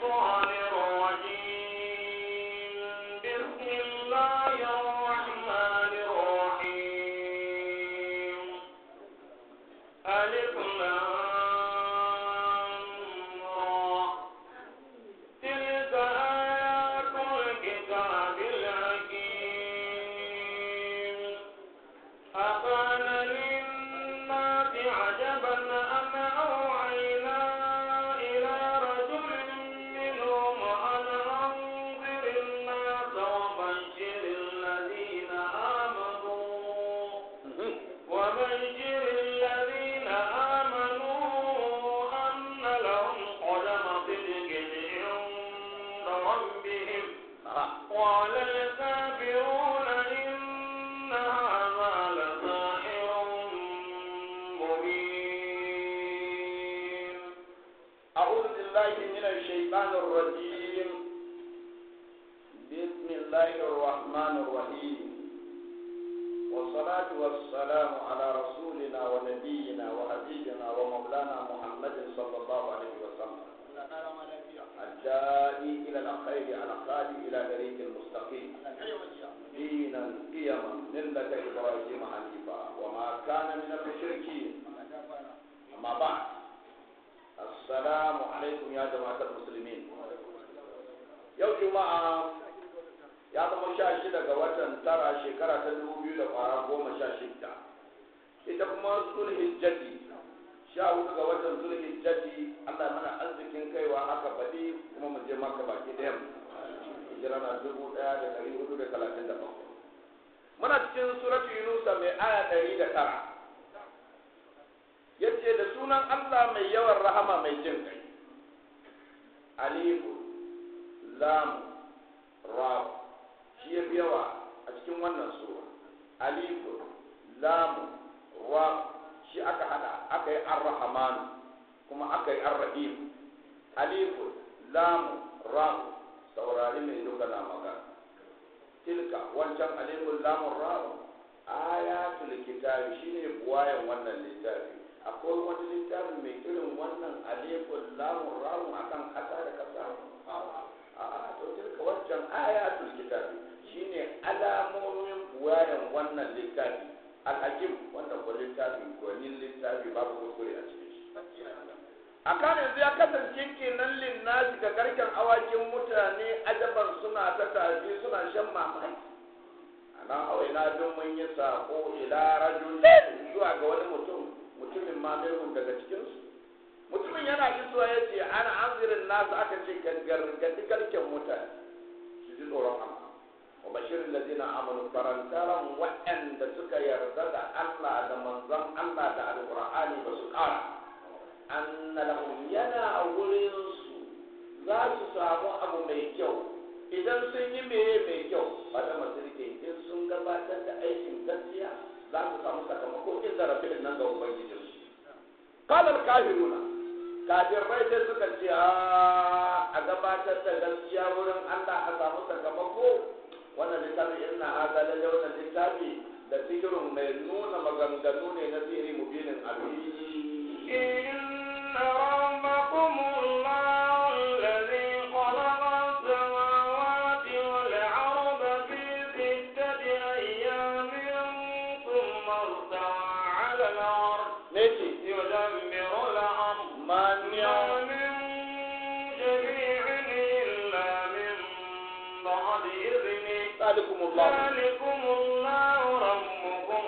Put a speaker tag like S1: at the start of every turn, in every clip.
S1: الشيطان الرجيم بسم الله الرحمن الرحيم ألف لام را تلك آيات الكتاب الحكيم أكان للناس عجبا أن أوحينا إلى رجل منهم أن أنذر الناس وبشر الذين آمنوا وبشر الذين آمنوا أن لهم قدم صدق عند ربهم قال الكافرون إن هذا لساحر مبين
S2: أعوذ بالله من الشيطان الرجيم بسم الله الرحمن الرحيم والصلاة والسلام على رسولنا ونبينا وحبيبنا ومولانا محمد صلى الله عليه وسلم الداعي إلى الخير على الخالي إلى طريق المستقيم دينا قيما ملة إبراهيم حنيفا وما كان من المشركين أما بعد Assalamu alaikum ya jama'atar musulmin. Yau Juma'a ya zama sha shida ga watan tara shekara ta dubu biyu da kwara goma sha shida. Ita kuma Zulhijjati sha hudu ga watan Zulhijjati Allah mana arzikin kaiwa haka baɗi kuma mu je maka baki ɗayan. Hijira na dubu ɗaya da ɗari hudu da talatin da bakwai. Muna cikin suratu Yunusa mai aya ɗari da tara. yace da sunan Allah mai yawan rahama mai jin kai alifu lam ra shi ya fi yawa a cikin wannan sura alifu lam ra shi aka hada aka yi ar-rahman kuma aka yi ar-rahim alifu lam ra saurari mai duka na magana tilka wancan alifu lam ra ayatul kitabi shine buwayan wannan littafi akwai wani littafi mai irin wannan alifun lamun rawun akan kasa da kasa a to tilka wancan ayatul kitabi shine alamomin buwayan wannan littafi alhakim wannan ko littafi gwanin littafi babu kuskure a cikin shi akan yanzu ya kasance kenan linnasi ga garken awakin mutane ajaban suna ta tafi suna shan mamaki anan awaina don mun yi sako ila rajulin zuwa ga wani mutum mutumin ma minhum daga cikinsu mutumin yana isuwa ya ce ana anzirin nasu aka ce gargadi garken mutane su ji tsoron Allah wa bashirin lazina amanu farantaran waɗanda suka yarda da Allah da manzon Allah da alƙur'ani ba su ƙara anna lahum yana wurin su za su samu abu mai kyau idan sun yi meye mai kyau ba da masirke in sun gabatar da aikin gaskiya za su samu sakamako in zarafin nan ga ubangijinsu kalar kafiruna kafirai sai suka ce a gabatar da gaskiya wurin allah a samu sakamako wannan littafi ina haza lalle wannan littafi da sihirin mai nuna maganganu ne na sihiri mubinin abin
S1: إن ربكم الله الذي خلق السماوات والأرض في ستة أيام ثم استوى على العرش
S2: ne ce
S1: يدبر الأمر
S2: man
S1: ما
S2: ya
S1: من شفيع إلا من بعد إذنه
S2: salikumullah
S1: ذلكم الله ربكم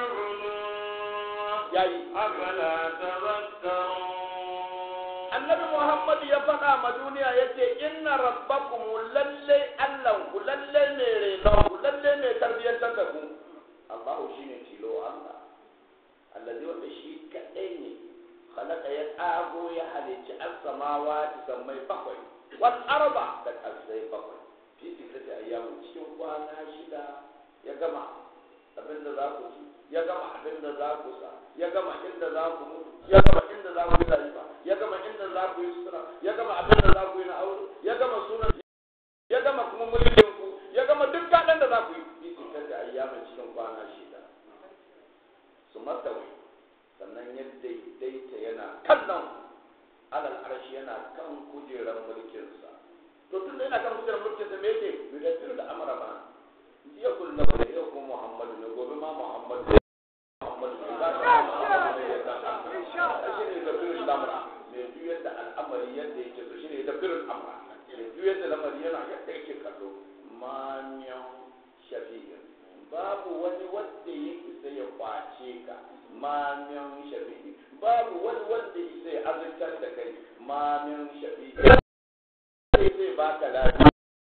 S1: فاعبدوه
S2: yayi
S1: أفلا تذكرون
S2: annabi muhammad ya faɗa ma duniya ya ce inna rabbakum lalle allanku lalle mai renonku lalle mai tarbiyyantar da ku allahu shine tilo allah allazi wanda shi kaɗai ne khalaqa ya tsago ya halicci as-samawati sammai bakwai wal arba da kasai bakwai fi sittati ayyamin cikin kwana shida ya gama abin da za ku ci ya gama abin da za ku sa ya gama inda za ku mutu ya gama inda za ku yi rayuwa ya gama inda za ku yi sutura ya gama abin da za ku yi na aure ya gama sunan ya gama kuma mulkin ku ya gama duk kaɗan da za ku yi fi sittati ayyamin cikin kwana shida su mastawi sannan ya daidaita yana kallon alal arshi yana kan kujerar mulkinsa to tun da yana kan kujerar mulkinsa me yake yudabbiru da amara ma jiya kullu da yau ko muhammadu ne gobe ma muhammadu ne muhammadu ne za ka muhammadu ne za ka shi ne yudabbiru da amara mai juyar da al'amari yadda yake so shi ne yudabbiru da amara mai juyar da lamari yana yadda yake kallo ma miyan shafi'in babu wani wanda ya isa ya kwace ka ma min shafi'i babu wani wanda isa ya azurtar da kai ma min shafi'i sai zai baka lafiya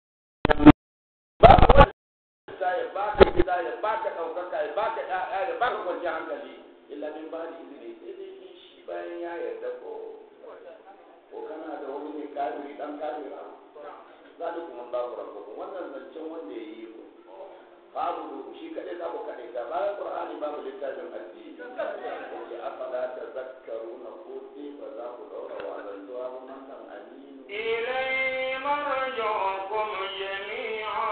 S2: babu wanda isa ya baka gida ya baka ɗaukaka ya baka ƴaƴa ya baka kwanciyar hankali illa min ba da izini sai dai in shi bayan ya yarda ko ko kana da wani ne kafiri dan kafira zalikum Allahu rabbukum wannan zancen wanda ya yi ku babu shi kaɗai za ku kaɗai ta bayan qur'ani babu littafin addini yace afala tazakkaruna ko sai ba za ku daura wazantuwa ba nan aminu
S1: إليه مرجعكم جميعا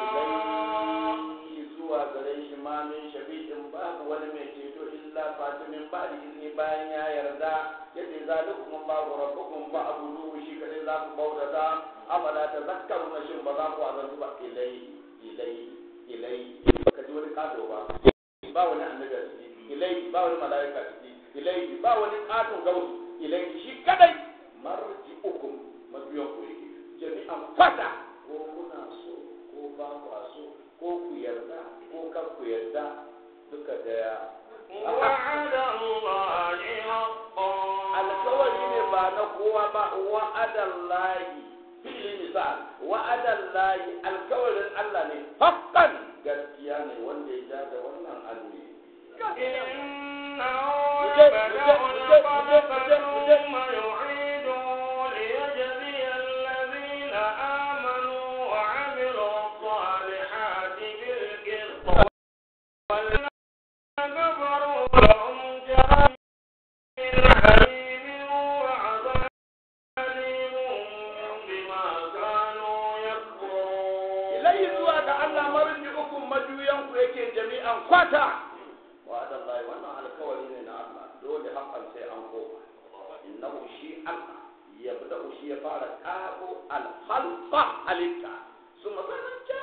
S2: ilai zuwa gare shi ma min shafi'in babu wani mai ceto illa fatimin ba da izini bayan ya yarda yace zalikum Allahu rabbukum fa'buduhu shi kaɗai za ku bautata afala tazakkaruna shin ba za ku wazantu ba ilai ilai ilai ka ji wani kato ba ba wani annabi a ciki ilai ba wani malaika a ciki ilai ba wani katon gausu ilai shi kadai marji ukum mabiyan ku yake jami'an fata ko kuna so ko ba ku so ko ku yarda ko kan ku yarda duka daya
S1: وعد الله حقا
S2: alkawari ne ba na kowa ba wa'adallahi fili misal wa'adallahi alkawarin Allah ne haqqan gaskiya ne wanda ya ja da wannan annabi
S1: إنه يبدأ الخلق ثم يعيده ليجزي الذين آمنوا وعملوا الصالحات بالقسط والذين كفروا لهم جهنم حميم وعذاب أليم بما كانوا يكفرون
S2: ilai zuwa ga Allah marji uku majuyan ku yake jami'an kwata wa'adallahi wannan alkawari ne na Allah dole hakan sai an koma innahu shi Allah yabda'u shi ya fara kago alhalqa halitta suma sanan ja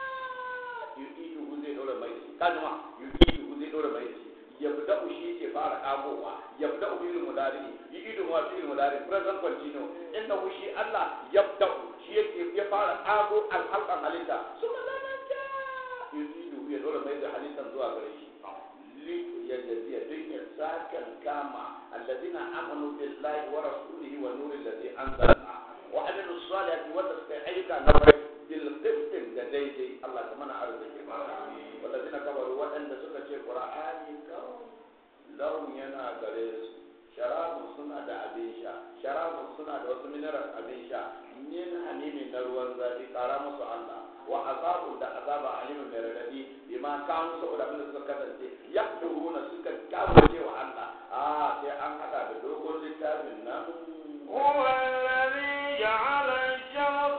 S2: yu'idu zai dora mai shi kalma yu'idu zai dora mai shi yabda'u shi ke fara kagowa yabda'u bil mudari yu'idu ma bil mudari present continuous innahu shi Allah yabda'u shi yake ya fara kago alhalqa halitta suma sanan ja yu'idu ya dora mai da halittan zuwa gare shi ليجزي الدنيا ساكن كما الذين امنوا بالله ورسوله والنور الذي انزلنا وعملوا الصالحات والتستحيك بالقسط لديدي الله كمان ارزق والذين كفروا وان سكت القران كون لهم ينا غريس شراب suna da abin sha sharabun suna da wasu mineral abin sha min hamimin na ruwan zafi kara musu Allah wa azabun da azaba alimin mai radadi bima kanu saboda abin da suka kasance ya turuna suka kawo cewa Allah a sai an hada da dogon littafin nan
S1: هو الذي جعل الشمس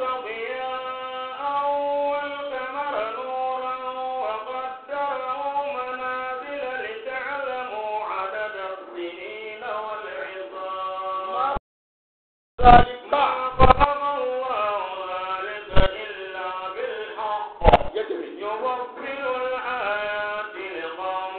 S1: ضياء والقمر نورا وقدره منازل لتعلموا عدد السنين والعظام
S2: ذلك
S1: ما خلق الله ذلك إلا بالحق
S2: يجري
S1: يفصل الآيات لقوم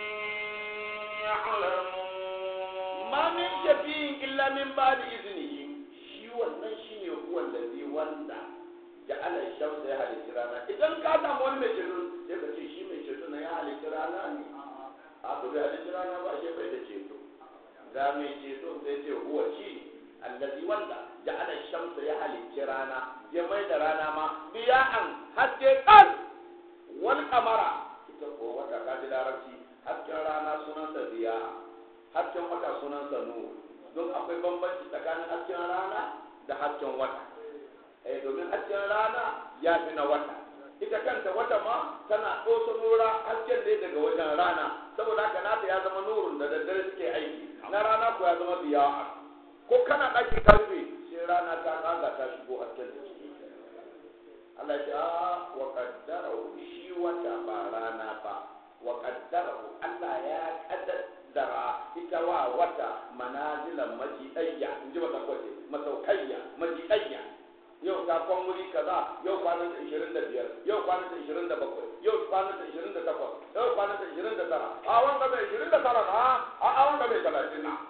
S1: يعلمون
S2: ma min shafi'in illa min ba'di iznihi shi wannan shine huwa allazi wanda ja'ala shamsa ya halitta rana idan ka samu wani mai ceto sai ka ce shi mai ceto na ya halitta rana ne a to bai halitta rana ba shi bai da ceto ga mai ceto sai ce huwa shi allazi wanda ja'ala shamsa ya halitta rana ya mai da rana ma biya'an haske kan wal kamara ita ko wata kaji larabci hasken rana sunansa biya'a hasken wata sunansa nuru don akwai bambanci tsakanin hasken rana da hasken wata eh domin hasken rana ya fi na wata ita kanta wata ma tana ɗosa nura hasken ne daga wajen rana saboda haka nata ya zama nurun da daddare suke aiki na rana ko ya zama biya'a ko kana ɗaki karfe sai rana ta kaga ta shigo hasken da ciki Allah ya ce a wa qaddarahu shi wata ba rana ba wa qaddarahu Allah ya kaddara ita ita wa wata manazilan majiɗayya in ji masa kwace masaukayya majiɗayya yau ta kwan wuri kaza yau kwanan ta ishirin da biyar yau kwanan ta ishirin da bakwai yau kwanan ta ishirin da takwas yau kwanan ta ishirin da tara a wanda mai ishirin da tara na a a wanda mai talatin na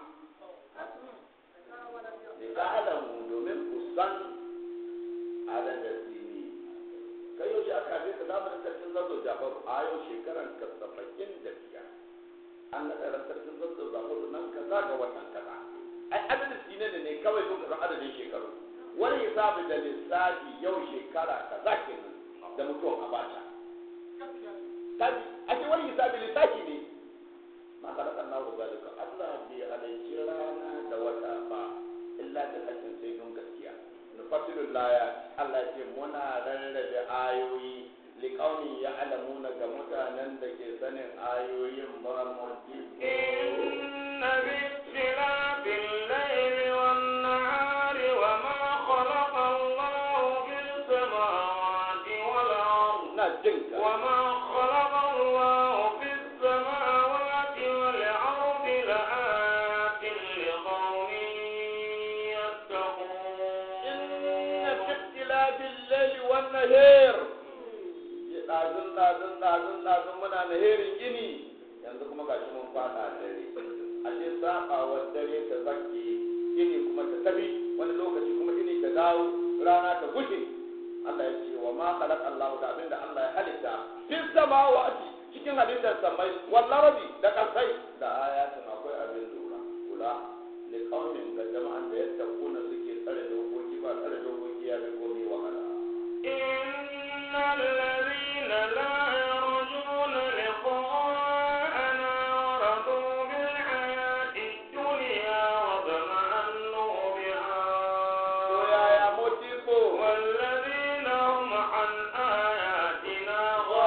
S2: da ta alamu domin ku san adadin sini kai yau shi aka haife ka zamanin sarkin zazo jafaru a yau shekaran ka saba'in da biyar an naɗa ran sarkin zazo jafaru nan kaza ga watan kaza ai adadin sini ne ne kawai sun kasan adadin shekaru wani hisabi da lissafi yau shekara kaza kenan da mutuwan abacha tabi ake wani hisabi lissafi ne ma ka rasa Allah zalika Allah bai halicci rana da wata ba illa da hakkin sai don gaskiya nufasilul laya Allah ce muna rarrabe ayoyi liqaumin ya'lamuna ga mutanen da ke sanin ayoyin ba mu
S1: إن باختلاف الليل والنهار وما خلق الله في السماوات والأرض
S2: na jinka
S1: وما خلق الله في السماوات والأرض لآيات لقوم
S2: إن
S1: يتقون
S2: في اختلاف الليل والنهار ɗazun ɗazun ɗazun ɗazun muna naherin gini yanzu kuma gashi mun fada dare ashe sabawar dare ta zakke gini kuma ta tabi wani lokaci kuma gini ta dawo rana ta gushe Allah ya ce wa ma khalaq Allah da abinda Allah ya halitta fis samawati cikin halittar samai wal ardi da kasai da ayatin akwai abin lura kula li qaumin ga jama'an da yattaquna suke tsare dokoki ba tsare dokoki ya fi komai wahala
S1: إن الذين لا يرجون لقاءنا ورضوا بالحياة الدنيا واطمأنوا
S2: to
S1: بها
S2: yaya motibo
S1: والذين هم عن آياتنا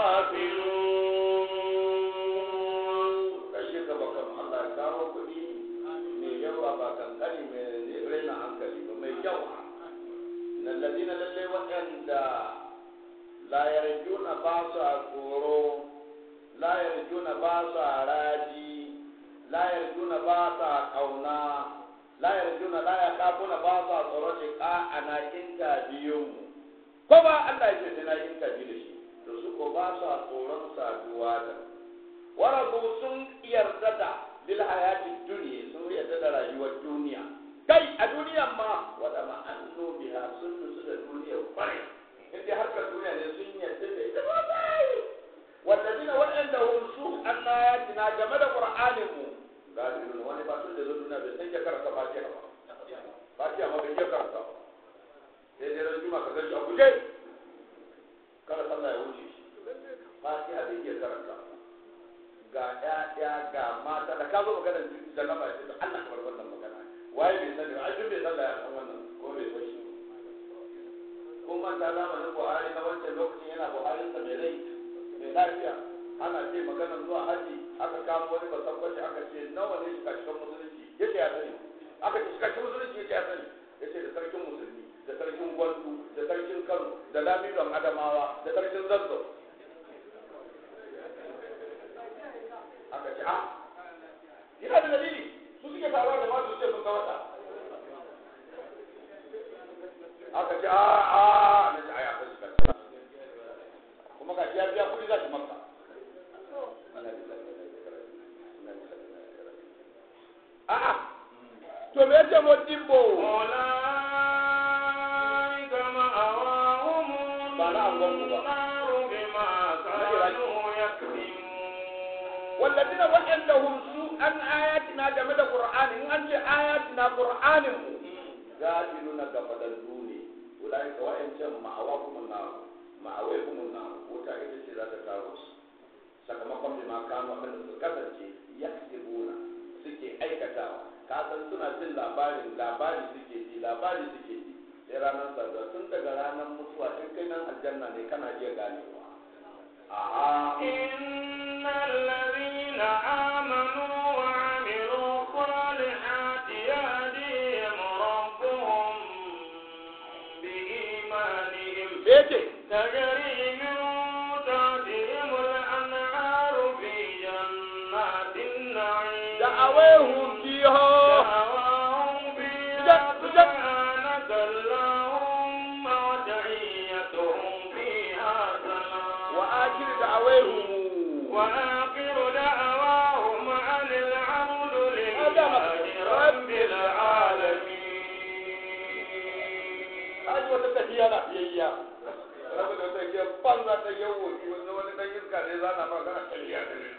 S1: غافلون
S2: kashe ka bakan Allah ya kawo kuɗi mai yawa ba kankani mai raina hankali ba mai yawa na lalina lallai waɗanda la yarjuna ba su a tsoro la yarjuna ba su a raji la yarjuna ba su a ƙauna la yarjuna la ya kafuna ba su a tsoro ce ka ana inta biyun mu ko ba Allah ya ce sai na inta biyu da shi to su ko ba su a tsoron saduwa da mu warabu sun yarda da bil hayati duniya sun yarda da rayuwar duniya kai a duniyan ma wada ma an biha sun nutsu da duniya kwarai in dai harkar duniya ne sun yarda da ita ba bai wallazina waɗanda hum su annayatina game da qur'anin mu galibin wani ba sun da zo duniya bai san ya karanta fatiha ba fatiha ma bai iya karanta ba sai dai ran juma ka ga shi a guje kada sallah ya wuce shi fatiha bai iya karanta ba ga ƴaƴa ga mata da ka zo magana da na mace da Allah kamar wannan magana waye bai sani ba ajin bai sallah ya san wannan ko bai san shi ko man ta zamanin Buhari na wancan lokacin yana Buhari sa mai rai mai lafiya ana ce magana zuwa haji aka kamo wani basakwaci aka ce nawa ne shiga cikin musulunci yace ya sani aka ce shiga cikin musulunci yace ya sani yace da sarkin musulmi da sarkin gwandu da sarkin Kano da lamidon Adamawa da sarkin Zazzau aka ce a yana da dalili su suke taruwa da masu ce sun ga wata aka ce a a na ce a ya kashi kashi kuma ga ya biya kuɗi za shi maka a a to me yace mo dimbo
S1: أولئك مأواهم
S2: بلا أنغم بقى.
S1: النار بما كانوا يكذبون
S2: والذين وعندهم سوء عن آياتنا جمد القرآن إن أنت آياتنا قرآن غافلون غفلوا ne أولئك وإن مأواهم النار مأواهم النار wuta ita ce za ta kawo su sakamakon bi ma kano abin da su kasance yaktibuna suke aikatawa ka san suna jin labarin labari suke ji labari suke ji sai ranar sarda tun daga ranar mutuwa in kai nan aljanna ne kana iya ganewa a'a
S1: إن الذين آمنوا وعملوا الصالحات يهديهم ربهم بإيمانهم
S2: Bece,
S1: تجري من تحتهم الأنهار في جنات النعيم
S2: da'awahum akhir da'awahum
S1: وآخر دعواهم أن الحمد لله
S2: آدم.
S1: رب العالمين
S2: aji wata tafiya na fiyayya rabu da wata ke banza ta yawo wani wani dan iska ne za na magana tafiya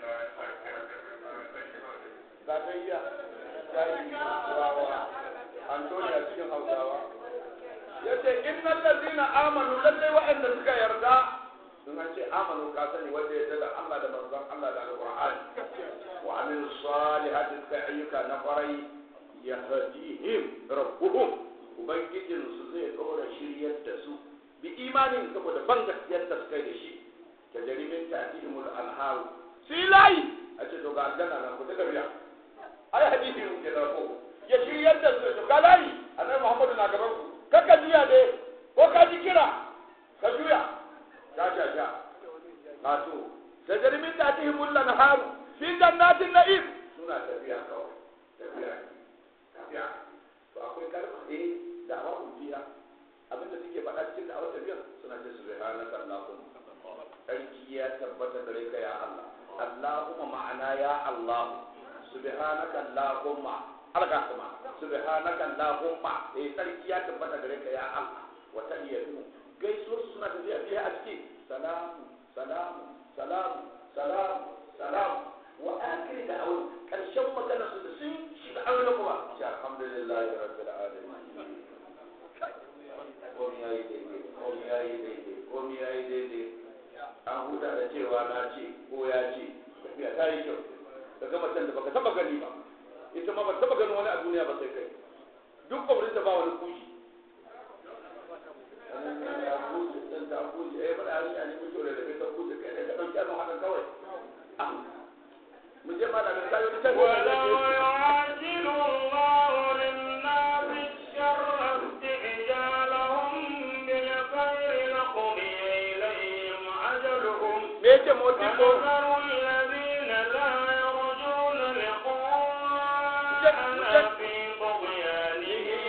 S2: za ta iya jari turawa antoniya cikin hausawa ya ce innal ladina amanu lallai waɗanda suka yarda sun an ce amanu ka sani wanda ya da Allah da manzon Allah da alqur'ani wa amilu salihati suka ayyuka na kwarai yahdihim rabbuhum ubangijin su zai dora shiryar da su bi imanin saboda ban gaskiyar da suka yi da shi ta jarimin ta'tihimul anharu silai a ce to ga aljanna nan ku ta tafiya ai hadisi mun kenan ko ya shiryar da su to kalai annabi Muhammadu na gaban ku kaka juya ne ko ka ji kira ka juya sha sha sha wato da jarimin ta'tihimul anharu fi jannatin na'im suna tafiya kawai tafiya tafiya to akwai kalma eh da awa ubiya abinda suke faɗa cikin da awa tafiyar suna ce subhanaka allahumma sarki ya tabbata gare ka ya Allah Allahumma ma'ana ya Allah subhanaka allahumma alga kuma subhanaka allahumma eh sarki ya tabbata gare ka ya Allah wa tahiyatu gaisuwar suna tafiya biya a ciki salamu salamu salamu salamu salamu wa akhir da awal karshen magana su da sun shiga aure kuma shi alhamdulillahi rabbil alamin komai yayi daidai komai yayi daidai komai yayi daidai an huta da cewa na ce ko ya ce tafiya ta yi kyau ka ga macen da baka taba gani ba ita ma ba taba ganin wani a duniya ba sai kai duk kwamfuta ba wani kushi ta kushi ɗin ta kushi eh faɗa shi a nemi kyau da da ta kushi kai da ka ɗauki abin haka kawai mu je ma da misali wani can
S1: ولو يعجل الله للناس الشر استعجالهم بالخير لقضي إليهم أجلهم
S2: me yake motsi ko
S1: ونذر الذين لا يرجون لقاءنا في طغيانهم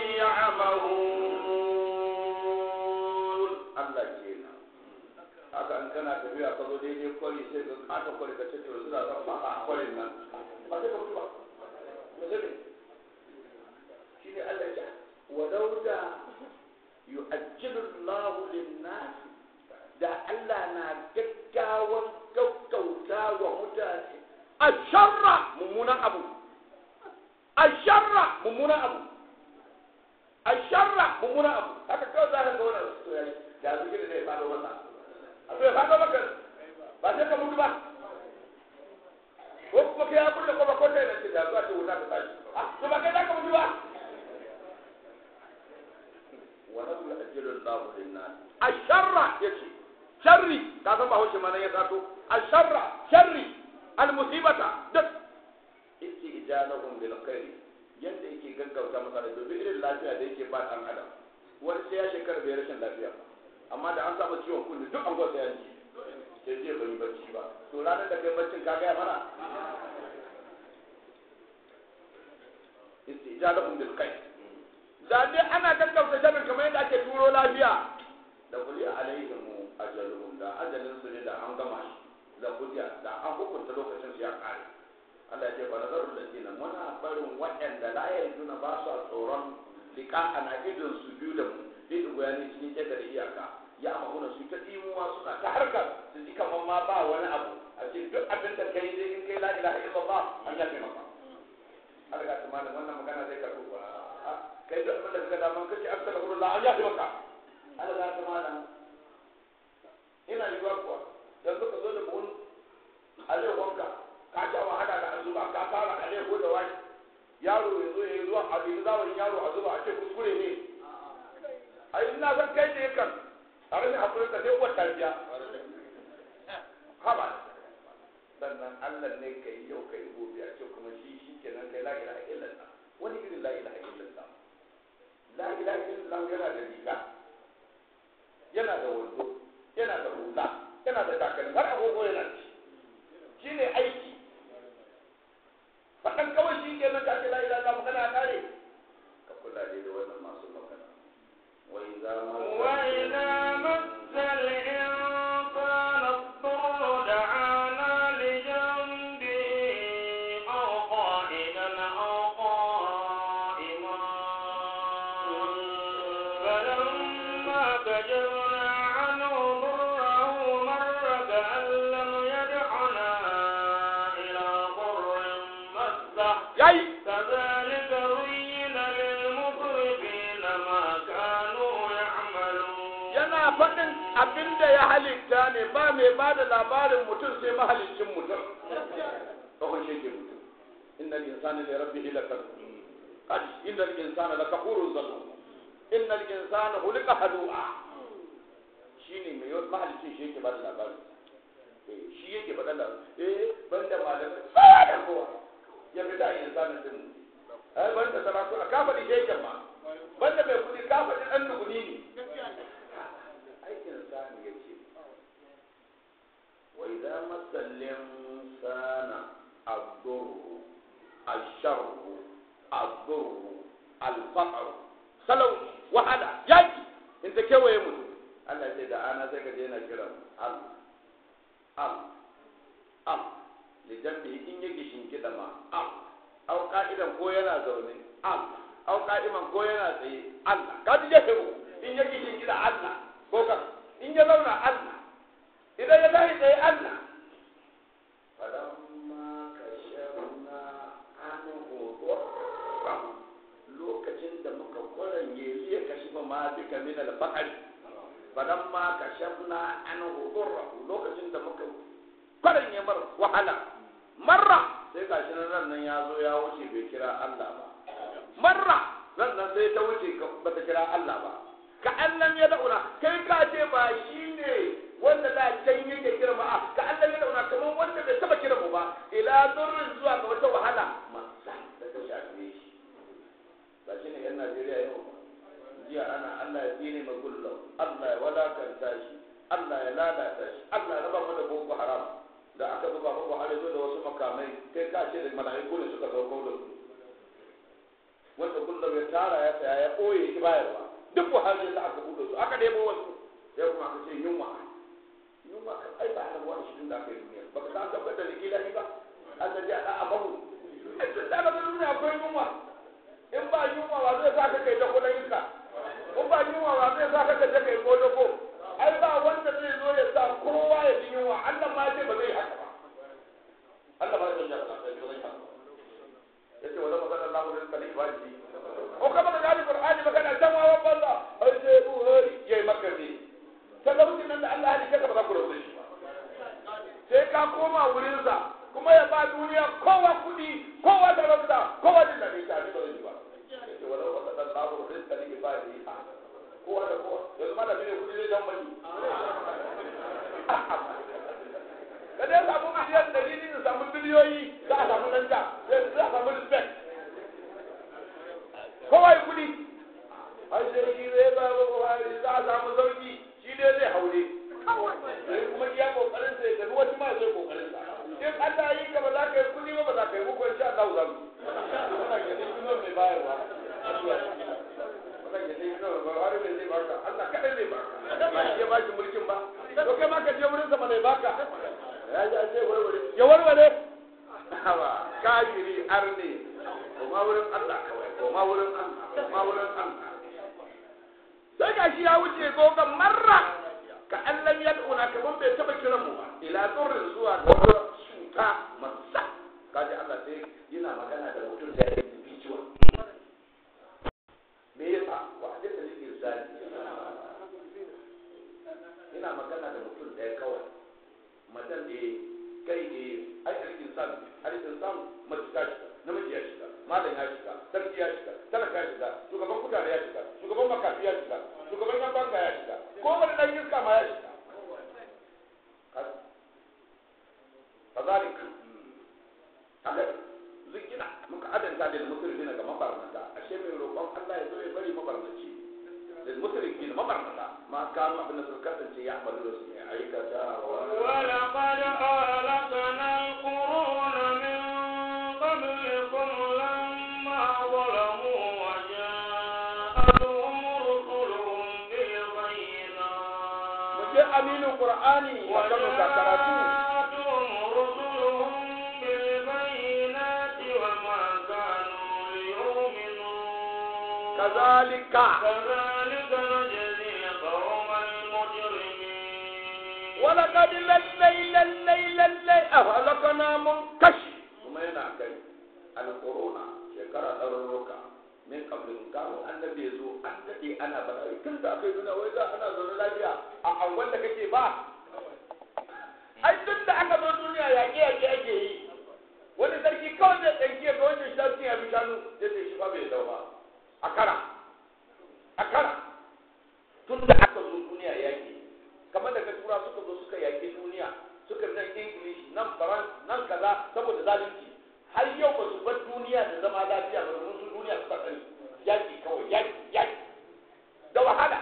S2: ya'mahun Allah kenan haka in kana tafiya ka zo daidai kwari sai ka kata kwari ka ce to suna son ba a kwarin nan ba sai ka mutu ba me zai shi ne Allah ya walau da yu'ajjilu Allahu lin-nas da Allah na gaggawan gaggauta wa mutane asharra mummunan abu asharra mummunan abu asharra mummunan abu haka kawai za ka ga wannan to yayi da zuke da zai fado masa a to ya fado maka ba sai ka mutu ba ko kuma kai ya kulle ko ba ko tai nan ce da zuwa ce wuta ta tashi ah to ba kai za ka mutu ba wa nasu ajjalul Allahu lin-nas asharra yace sharri ka san ba hauce ma nan ya sato asharra sharri al-musibata duk istijalahum bil khair yanda yake gaggauta masa da domin irin lafiya da yake ba dan adam wani sai ya shekara bai rashin lafiya amma da an samu ciwon kunne duk an gwasa ya ji sai je bai yi bacci ba to ranar da kai baccin ka gaya mana istijalahum bil khair da dai ana gaggauta sharrin kamar yadda ake turo lafiya da kuli alaihim ajaluhum da ajalin su ne da an gama shi da kudiya da an hukunta lokacin su ya kare Allah ya ce ba nazarul ladina muna barin waɗanda la yarjuna ba su tsoron liqa ana idon su biyu da mu dai da goyani cikin ƙeta da iyaka ya amuna su ta dimuwa suna ta harkar su ji kamar ma ba wani abu a ce duk abin da kai dai in kai la ilaha illallah an yafe maka Allah ya tsamana wannan magana zai karɓu ba kai duk abin da kaga daman kace astaghfirullah an yafe maka Allah ya tsamana ina yiwuwa kuwa yanzu ka zo da buhun alaikonka ka sha wahala da azuba ka fara alaiko da wani yaro ya zo ya zuwa a ɗin zamanin yaro a zuba a ce kuskure ne ai ina san kai ne kan a rashin hakurin ka sai uwar tarbiya haba sannan Allah ne ka yi yau ka yi gobe a ce kuma shi shi kenan kai la ilaha illallah wani irin la ilaha illallah la ilaha illallah yana da riga yana da wando yana da hula yana da takalmi har agogo yana da shi shi ne aiki faɗan kawai shi ke nan kake la ilaha illallah magana ya kare ka kula dai da wannan masu magana wa idza ma
S1: وإذا مس الإنسان الضر فكشفنا عنه ضره مر كأن لم يدعنا إلى ضر مسه
S2: yayi
S1: كذلك زين للمسرفين ما كانوا يعملون
S2: yana faɗin abin da ya halitta ne ba mai ba da labarin mutum sai mahalicin mutum kawai shi ke mutum innal insana li rabbihi lakafur qad innal insana lakafurun zalum innal insana khuliqa halu'a shine mai yawan mahalicin shi yake ba da labarin eh shi yake faɗa da eh banda malamai ba da kowa ya fi da insanin din ai banda saratu ka faɗi sheken ma banda mai kuɗi ka faɗi ɗan duguni ne aikin sani ya ce wa idza masallin sana ad-durru ash-sharru ad-durru al-faqr salau wahala yaki in ta kewaye mutum Allah ya ce da ana sai ka je na kiran al al al lijambi in yake shinkida ma al au ka'idan ko yana zaune al au ka'iman ko yana tsaye Allah ka ji jefe in yake shinkida Allah ko ka in ya zauna Allah idan ya tashi tsaye Allah falamma kashafna anhu dhurrahu lokacin da muka kwaranye liya kashifa ma bika min al-faqr falamma kashafna anhu dhurrahu lokacin da muka kwaranye mar wahala marra sai gashi nan ran nan ya zo ya wuce bai kira Allah ba marra ran nan sai ta wuce ba ta kira Allah ba ka Allah ya dauna kai ka ce ba shi ne wanda da can yake kira ba ka Allah ya dauna kamar wanda bai taba kira mu ba ila durrin zuwa ga wata wahala masa da ta shafe shi ba shi ne yan Najeriya yau jiya ana Allah ya tsine ma gullo Allah ya wadakanta shi Allah ya lalata shi Allah ya raba mu da boko haram da aka zuba boko haram zo da wasu makamai kai ka ce da mala'iku ne suka sauko da su wanda kullum ya tara ya saya ya ɓoye shi bayarwa duk buhari da aka buɗe su aka nemo wasu ya kuma aka ce yunwa yunwa kan ai ba a wani shi da aka yi duniya ba ka san tabbatar da likila ba Allah ya da abahu ai tun da aka duniya akwai yunwa in ba yunwa wa zai sa ka kai da kuɗin iska in ba yunwa wa zai sa ka kai da kai ko da ko ai ba wanda zai zo ya sa kowa ya ji yunwa Allah ma ce ba zai haka ba Allah ba zai haka ba zai haka yace wala magana Allah da kalli ba shi ko kama da gani Qur'ani magana can wawan banza ai sai Buhari yayi maka ne talaucin nan da Allah ya dika ba za ku rabu shi sai ka koma wurin sa kuma ya ba duniya kowa kudi kowa talauta kowa din da bai tare ba zai ba yace wala magana Allah da kalli ba shi kowa da kowa yanzu ma da ne kudi zai dan bani kada ya samu miliyan ɗari ne samu biliyoyi za a samu danja za a samu respect kowa ya kudi ai sai shi zai ba ba buhari za a samu sauki shi ne zai haure sai kuma iya kokarin sai tafi wasu ma sai kokarin sa in Allah yi ka ba za ka yi kudi ba ba za ka yi muku insha Allah za mu muna ganin kuma mai bayarwa muna ganin kuma buhari mai zai baka Allah kadai zai baka ba shi ya baki mulkin ba to kai ma ka je wurin sa ba zai baka ya ji an ce warware ya warware ba kafiri arne koma wurin Allah kawai koma wurin Allah koma wurin Allah sai ga shi ya wuce gogon marra ka Allah ya duna kaman bai taba kiran mu ba ila tsorin zuwa ga wata cuta masa kaji Allah sai yana magana da mutum da ya yi bijuwa me yasa wa hadisa ne irsali ina magana da mutum ɗaya kawai madan da kai ne ai al-insan al-insan mace ta shiga namiji ya shiga malam ya shiga sarki ya shiga talaka ya shiga shugaban kutare ya shiga shugaban makafi ya shiga shugaban yan banka ya shiga ko wani dan iska ma ya shiga kazalik haka zikina muka adanta da musulmi ga mabarnata ashe mai roƙon Allah ya zo ya bari mabarnaci da musulmi mabarnata ma kanu abin da suka kasance ya amalu da su ne aikata
S1: ولقد أهلكنا القرون من قبلكم لما ظلموا وجاءتهم رسلهم بالبينات
S2: je aminin qur'ani wa kanu ka karatu
S1: وجاءتهم رسلهم بالبينات وما كانوا ليؤمنوا
S2: kazalika
S1: كذلك نجزي القوم
S2: wala kadi lallai lallai lallai a halakana mun kashi kuma yana kai alƙuruna shekara ɗarurruka min kablin kamun annabi ya zo an daɗe ana bada tun da aka yi nuna wai za ana zaune lafiya a angon da kake ba ai tun da aka zo duniya yaƙe yaƙe ake yi wani sarki kawai zai ɗauki ga wancan shafin ya bi shanu ya ce shi fa bai dau ba a kara a kara tun da aka zo duniya yaƙi kamar daga tura suka zo suka yaƙi duniya suka nan english nan faran nan kaza saboda zalunci har yau ba su bar duniya da zama lafiya ba domin su duniya suka sani yaƙi kawai yaƙi yaƙi da wahala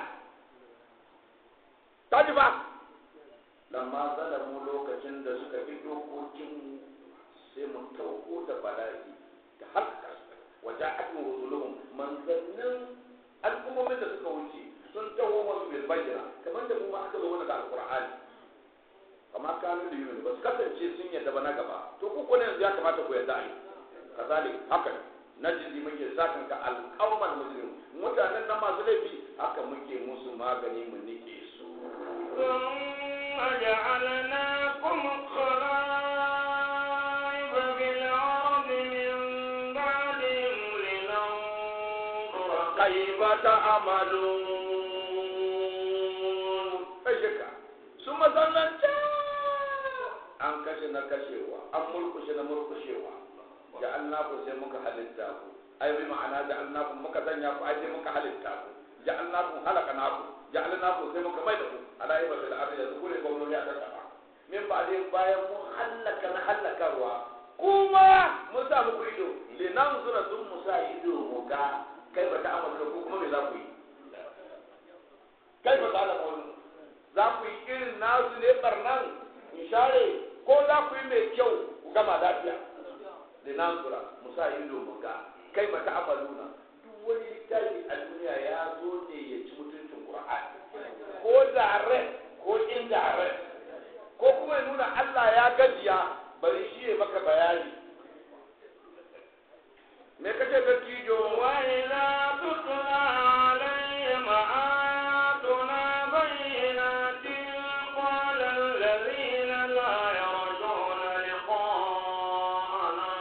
S2: ta ji ba lamma zalamu lokacin da suka fi dokokin sai mun tauko da bala'i da halka wajen akin rusuluhum manzannin al'ummomin da suka wuce sun taho masu bil bayyana kamar da mu ma aka zo wani da alqur'ani kama kanu da yuni ba su kasance sun yadda ba na gaba to ku ko ne yanzu ya kamata ku yadda ai kazalik haka najidi muke sakan ka alqaumal muslim mutanen nan masu laifi haka muke musu magani mu nike su
S1: ثم جعلناكم خلائف في الأرض من بعدهم لننظر
S2: كيف تعملون أشكا ثم ظننت an kashe na kashewa an murkushe na murkushewa ja'alnaku sai muka halitta ku ai bi ma'ana ja'alnaku muka sanya ku ai sai muka halitta ku ja'alnaku halaqnaku ja'alnaku sai muka mai da ku ala yi bil ardi yanzu kure gwamnati a kasa min ba dai bayan mun halaka na halakarwa kuma mun sa muku ido linan zura sun mu sa ido mu ga kai ba ta amurka ko kuma me za ku yi kai ba ta alamu za ku yi irin nasu ne barnan in share ko za ku yi mai kyau ku gama lafiya linan zura mu sa ido mu ga kai ba ta amaluna duk wani littafi a duniya ya zo ne ya ci mutuncin qur'ani ko direct ko indirect ko kuma ya nuna Allah ya gajiya bari shi ya maka bayani me kace ga tijo
S1: وإذا تتلى عليهم آياتنا بينات قال الذين لا يرجون لقاءنا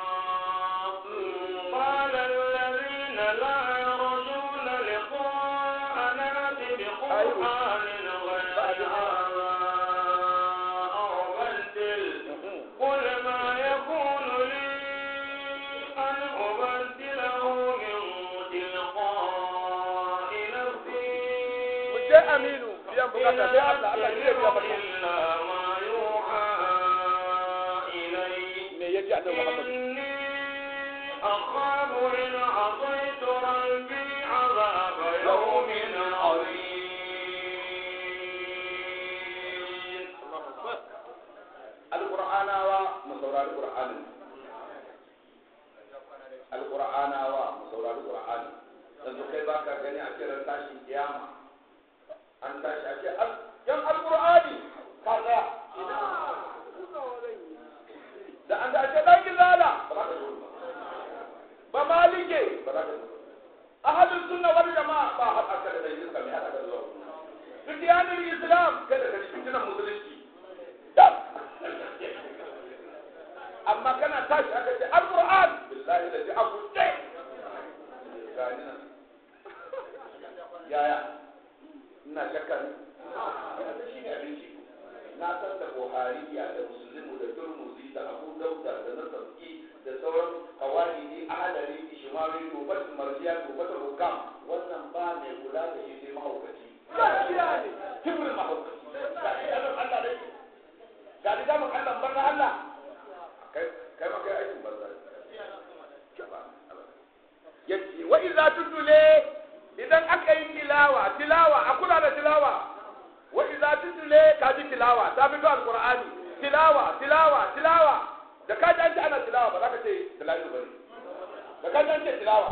S1: قال الذين لا يرجون لقاءنا بقرآن غير هذا أو بدل قل ما يكون لي أن أبدله من تلقاء نفسي
S2: mu je aminu biyan bukata sai Allah Allah ne ya biya maka
S1: إلا ما يوحى إلي
S2: me yaji annabi Muhammad
S1: إني أخاف إن عصيت ربي عذاب يوم عظيم
S2: alqur'anawa mu saurari qur'anin alqur'anawa mu saurari qur'anin yanzu kai baka gani a kiran tashin kiyama an tashi a ce al- yan alqur'ani ka tsaya da an da ce dan gizala ba za ka zo ba ba malike ba za ka zo ahadus sunna wal jama'a ba haɗa ka da dangin ka mai haɗa ka zuwa fitiyanin islam kada ka fitinan musulunci dab amma kana tashi aka ce alquran billahi da ji abu dai gani nan yaya ina shakka ne wannan shi ne abinci na san da buhariya da muslimu da turmuzi da abu dauda da nasabi da sauran kawai ahalari ishmawi dubat marjiya dubat hukam wannan ba mai kula da shi sai mahaukaci kibrin mahaukaci ga shi da Allah da shi ga da mun Allah barna Allah kai kai ma kai aikin banza yace wa idza tutule idan aka yi tilawa tilawa a kula da tilawa wa idza tutule ka ji tilawa ta fito alqur'ani tilawa tilawa tilawa da ka ji an ce ana tilawa ba za ka ce tilawa bane da ka ji an ce tilawa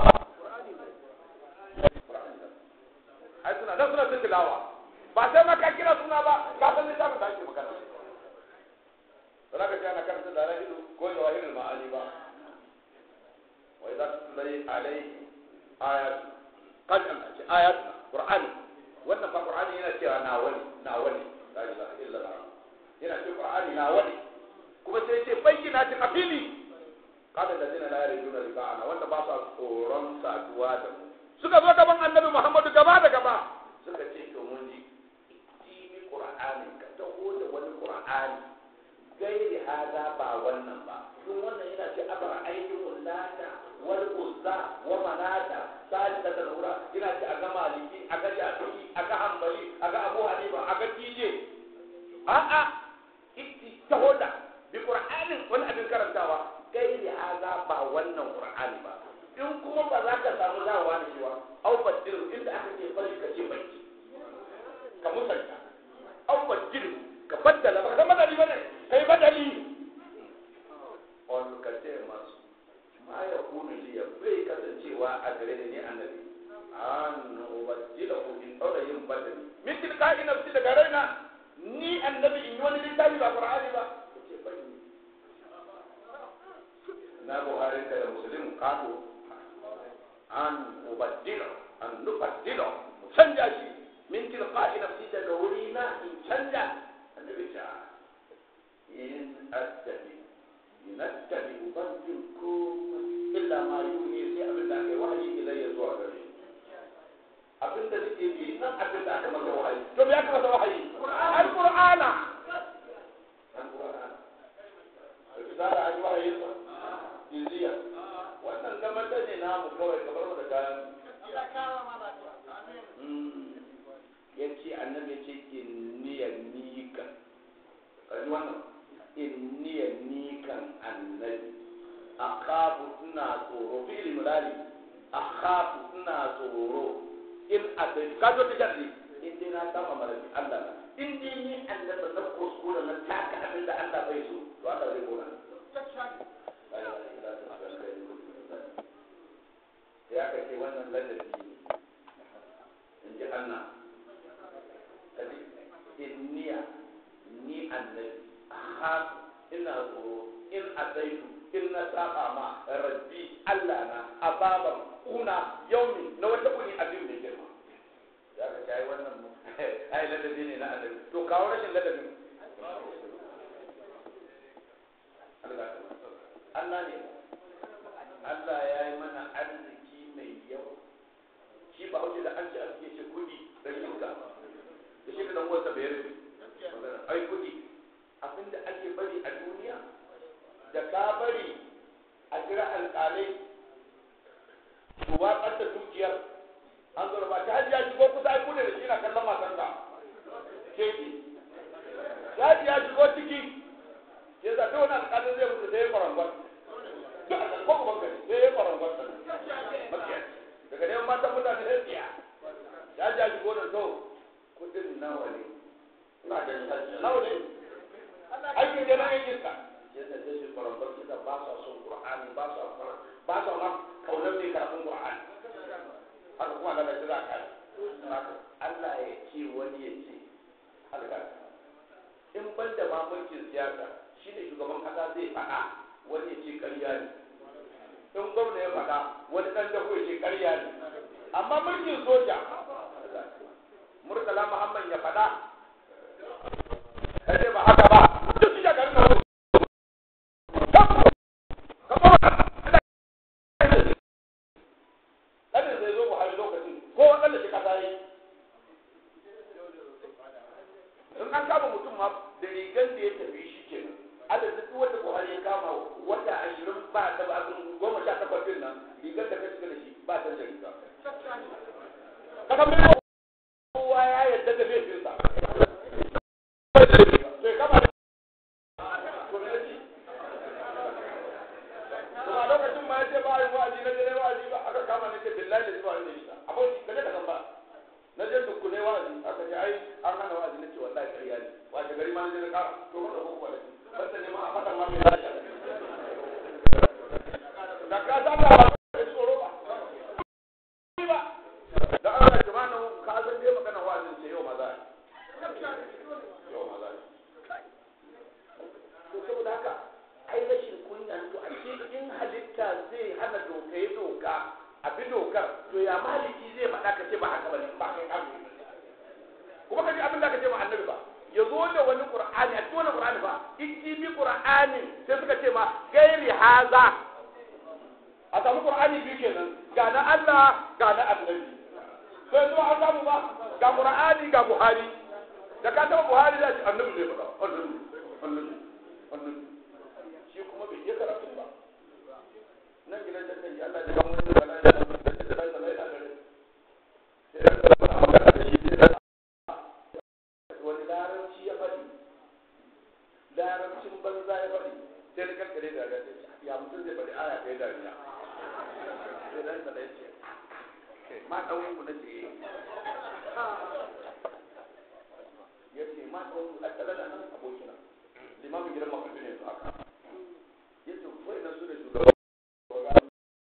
S2: ai suna dan suna ta tilawa ba sai ma ka kira suna ba ka san littafin da ake magana ba za ka ce ana karanta da ran ido ko da wahilul ma'ani ba wa idza tutla alaihi ayat qad an ayat qur'ani wannan fa qur'ani yana cewa na wani na wani la ilaha illa allah yana ce qur'ani na wani kuma sai ce bayyana ta kafili kada da zina la yarjuna liqa'ana wanda ba sa tsoron saduwa da mu suka zo gaban annabi Muhammadu gaba da gaba suka ce to mun ji ini qur'ani ka taho da wani qur'ani gairi hada ba wannan ba duk wannan yana ce abara aikin lata wal uzza wa manata salisa da nura yana ce a ga maliki a ga shafi'i a ga hanbali a ga abu hanifa a ga tije a'a itti taho da bi qur'anin wani abin karantawa gairi hada ba wannan qur'ani ba in kuma ba za ka samu dawowa da shi ba au baddir inda aka ce bari ka ce baki ka musanta au baddir ka baddala ba ka badali bane kai badali on ka ce masu ma ya kunu liya bai kasancewa a gare ni annabi an ubaddila ku in daura yin badali min tilqa'i nafsi daga raina ni annabi in yi wani littafi ba qur'ani ba ka ce bari na buhari da muslim kato an ubaddila an nubaddila mu canja shi min tilqa'i nafsi daga wuri na in canja annabi ta in attabi in attabi ubaddil ku illa ma yuhi sai abin da aka yi wahayi ilayya zuwa gare ni abin da nake bi nan abin da aka masa wahayi to me aka masa wahayi alqur'ana alqur'ana risala an yi wahayin sa jiziya wannan gamata ne namu kawai kamar mu da kayan ya ce annabi ya ce inniya nikan kaji wannan inniya nikan annabi akhafu ina tsoro fi ilmulali akhafu ina tsoro in abin ka zo ta jarri in dai na kama marabi Allah na in dai ni annabi na kuskura na taka abin da Allah bai so to Allah zai kona sai aka ce wannan ladabi ne in ji Allah kaji inniya ni annabi ha ina tsoro in asaitu in na saba ma rabbi Allah na ababan kuna yaumi na wata kuni abin da girma ya ka kai wannan mu ai ladabi ne na annabi to kawo rashin ladabin Allah ne Allah ya yi mana arziki mai yawa shi ba hauce da an ci arziki ce kudi da shinka da shi da wata bai rufe ai kudi abinda ake bari a duniya da ka bari a kira alƙalai su watsar da dukiyar an zo ba ta hajiya shigo kusa ai kudi da shi na kallon masan ka keki ya ya shigo ciki ya zaɓi wani alƙalin zai mutu sai ya kwarangon duk a ko ban gari sai ya kwarangon daga neman matan mutane sai tsiya ya ja shigo da to kudin nawa ne na da nawa ne aikin da na aikin ka yadda sai shi kwarangon kisa ba sa son qur'ani ba sa ba sa ma kaunar mai karatun qur'ani haka kuma daga shi za ka Allah ya ce wani ya ce halka in ban da ma mulkin siyasa shi ne shugaban kasa zai faɗa wani ya ce ƙarya ne in gwamna ya faɗa wani ɗan da ya ce ƙarya ne amma mulkin soja murtala muhammad ya faɗa kace ba haka ba duk su shagaru na wani ɗanin zai zo buhari lokacin ko waɗanda shi kasa yi in an kama mutum ma da rigan da ya tafi shi kenan adadin duk wanda buhari ya kama wata ashirin ba ta ba goma sha takwas din nan rigar da ka shiga da shi ba ta da riga ka san mai kowa ya yarda da laifinsa sai kama da gwamnati kuma lokacin ma ya ce ba a yi wa'azi na jere wa'azi ba aka kama ne ce billahi da zuwa ne shi abin ka je ka san ba na je dukkune wa'azi aka ce ai an hana wa'azi na ce wallahi ƙarya ne wace gari ma na je na ƙara to wanda ko kwale banda ne ma a fata ma mai lafiya da ka san ba ba da tsoro ba ba da Allah subhanahu ka san dai magana wa'azin ce yau maza yau maza to saboda haka ai rashin kunya to a ce in halitta zai hana doka ya doka a bi dokar to ya maliki zai faɗa ka ce ba haka ba ne ba kai kan kuma ka ji abin da ka ce ma annabi ba ya zo da wani qur'ani a cikin wani qur'ani ba ijibi qur'ani sai suka ce ma gairi haza a samu qur'ani biyu kenan ga na Allah ga na annabi sai zuwa an samu ba ga qur'ani ga buhari da ka taba buhari da annabi ne faɗa annabi annabi annabi shi kuma bai iya karatu ba nan gidan da kai Allah ya ga mun da Allah ya ga mun da Allah ya ga gare sai ya ga magana da shi da wani larabci ya faɗi larabcin banza ya faɗi sai da kankare da ga ya mutum zai faɗi aya kai dariya sai dan da ya ce ma dan ku na ce ya ce ma dan ku a tare da nan abokina limamin gidan makafi ne su haka ya ce kai na su da shugaban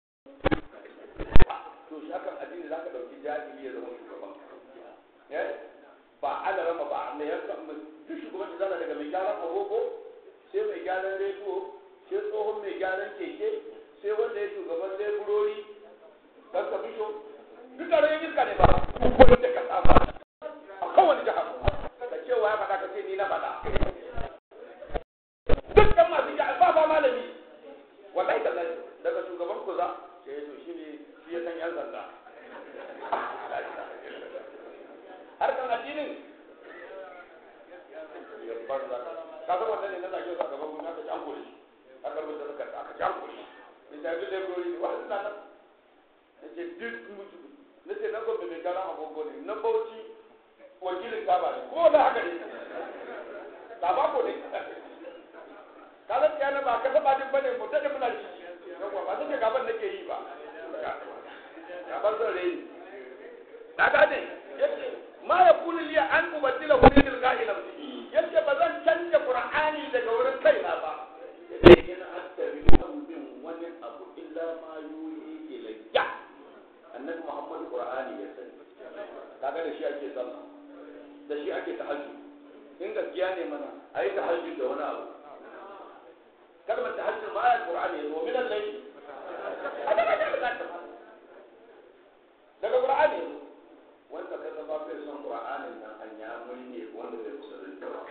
S2: to shi akan addini za ka ɗauki jahili ya zama shugaban ba ala rama ba mai yanka duk shugaban da zana daga mai gyaran agogo sai mai gyaran rediyo sai tsohon mai gyaran keke sai wanda ya shugaban leburori dan ka bisho duk da yin iska ne ba ko da ka sama a kowane jihar ka ce wa ya faɗa ka ce ni na faɗa dukkan masu jihar ba ba malami wallahi tallahi daga shugaban kuza sai ya to shi ne shi ya san yan sanda harkan addinin ya banza ka san wanda ne na zage su a gaban gwamnati aka janko shi aka rubuta suka aka janko shi ne ta bi laborori wa suna nan na ce duk mutu na ce na gobe mai gara agogo ne na bauchi wakilin kaba ne ko da haka ne kaba ko ne ka san kiyana ba ka saba din bane mu dade muna ci yawa ba sai gaban nake yi ba gaban zan rai na gane yace ma ya kuli liya an ubaddila hu min tilqa'i nafsi yace ba zan canja qur'ani daga wurin kaina ba yace in attabi bin wani abu illa ma yuhi ilayya annabi muhammad qur'ani ya sani kaga da shi ake sallah da shi ake tahajjud in gaskiya ne mana ayi tahajjud da wani abu kalmar tahajjud ma ayat qur'ani ya zo min al-layl daga qur'ani ya zo wanda ka zama bai son qur'anin nan an ya muri ne wanda bai musulunta ba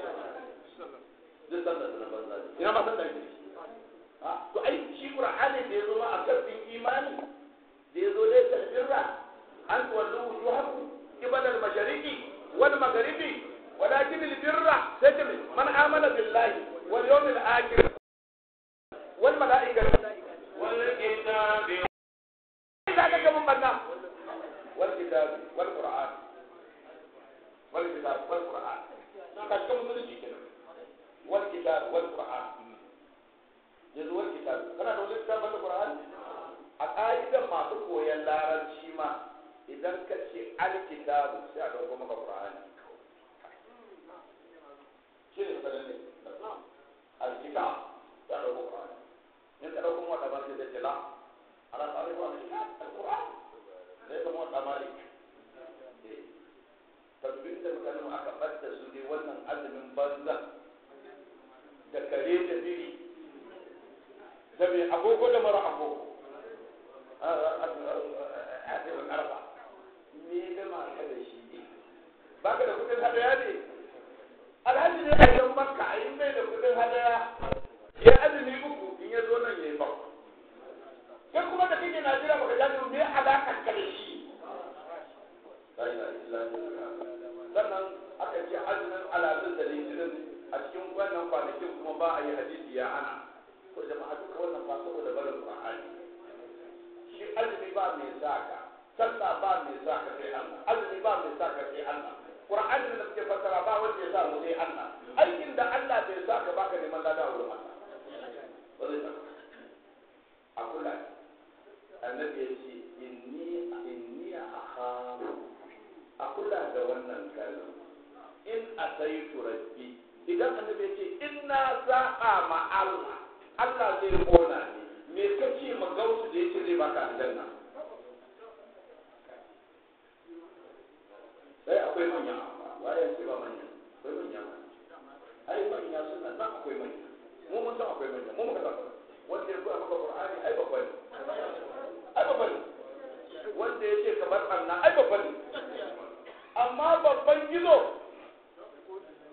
S2: duk sanda da banza ne ina ma san da shi to ai shi qur'ani da ya zo ma a kafin imani da ya zo dai tasbirra an tuwallu wujuhakum qibala al-mashariqi wal magharibi walakin al-birra tajri man amana billahi wal yawmil akhir wal malaikati
S1: wal kitabi
S2: idan ka mun banna والكتاب والقرآن والكتاب والقرآن كشكم مسلسي كده والكتاب والقرآن yanzu wani kitabu kana da wani kitabu da Qur'an a ƙa'idan masu koyon larabci ma idan ka ce alkitabu sai a dauko maka Qur'ani shi ne sanin ne alkitab sai a dauko Qur'ani in ka dauko wata ba sai da jila ala tsari ba alkitab alquran zai zama wata malik tabbin da mutanen aka ɓadda su ne wannan azumin banza da kare da biri da mai agogo da mara agogo azumin arba me ga ma ka da shi ne ba ka da kudin hadaya ne alhaji ne a yan makka a yi mai da kudin hadaya ya azumi uku in ya zo nan ya yi bakwa kai kuma da kake Najeriya baka ja me alakar ka da shi sannan aka ce azumin alazin da litinin a cikin wannan kwanakin kuma ba a yi hadisi ya ana to jama'a duka wannan ba saboda barin Qur'ani shi azumi ba mai saka sallah ba mai saka sai Allah azumi ba mai saka sai Allah Qur'ani da suke fassara ba wanda ya sa mu sai Allah aikin da Allah bai saka baka neman lada wurin Allah ba zai saka a kula annabi ya ce inni inni akhafu a kula da wannan kalma in asaitu rabbi idan annabi ya ce in na saba ma Allah Allah zai kona ni me kace ma gausu da yace zai baka aljanna sai akwai manya waye ce ba manya akwai manya ai manya suna nan akwai manya mu mun san akwai manya mu muka san wanda ya koya maka Qur'ani ai babba ne ai babba ne wanda ya ce kamar anna ai babba ne amma babban gizo